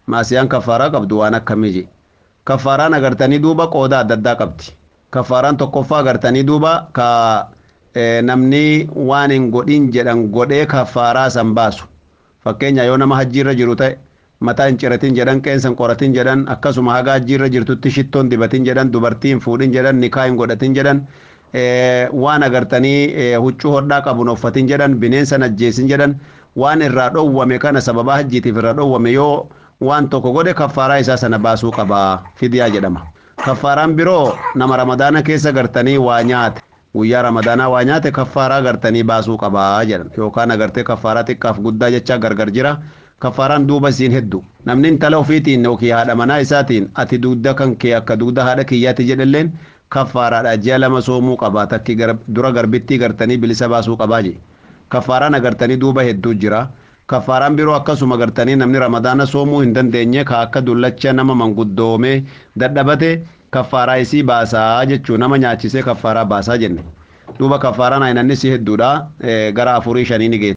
maasiyaan kafaaraa qabdu waan akkamii je kafaaraan agartanii duuba qooda adda addaa qabdi kafaaraan tokkoffaa agartanii duuba ka namni waan hin godhin jedhan godhee kafaaraa san baasu fakkeenya yoo nama hajjiirra jiru ta'e mataa hin ciratin jedhan qeensa hin qoratin jedhan akkasuma haga hajjiirra jirtutti shittoon dibatin jedhan dubartii hin fuudhin jedhan nikaa hin godhatin jedhan waan agartanii huccuu hodhaa qabun uffatin jedhan bineensa ajjeesin jedhan waan irraa dhowwame kana sababaa hajjiitiif irraa dhowwame yoo waan tokko godhe kaffaaraa isaa sana baasuu qaba fidiyaa jedhama kaffaaraan biroo nama ramadaana keessa gartanii waa nyaate guyyaa ramadaanaa waa nyaate kaffaaraa gartanii baasuu qabaa jedhan yookaan agartee kaffaaraa xiqqaaf guddaa jechaa gargar jira kaffaaraan duuba isiin heddu namni intala ofiitiin yookiin haadha manaa isaatiin ati dugda kan kee akka dugda haadha kiyyaatti jedhalleen kaffaaraadha ji'a lama soomuu qabaa takki dura garbittii gartanii bilisa baasuu qabaa je kaffaaraan agartanii duuba hedduu jira kaffaaraan biroo akkasuma gartanii namni ramadaana soomuu hin dandeenye ka akka dullacha nama manguddoomee dadhabate kaffaaraa isii baasaa jechuu nama nyaachisee kaffaaraa baasaa jenne duuba kaffaaraan aynannis hedduudha gara afurii shanii ni geessa